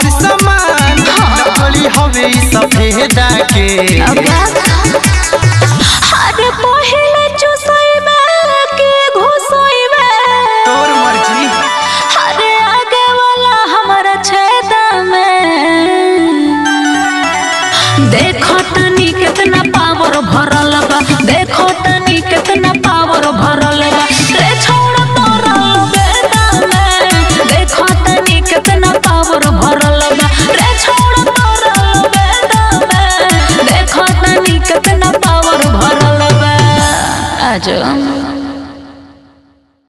हमर सामान नकली हवे ई सफेदा के अरे पहिले चुसैबे के घुसैबे तोर मर्जी अरे आगे वाला हमारा छेदा में देखो तनी कितना पावर भरल बा देखो तनी कितना पावर भरल बा रे छोड़ तोरा बेदा में देखो तनी कितना पावर भरल बा रे छोड़ तोरा बेदा में देखो तनी कितना पावर भरल बा आजो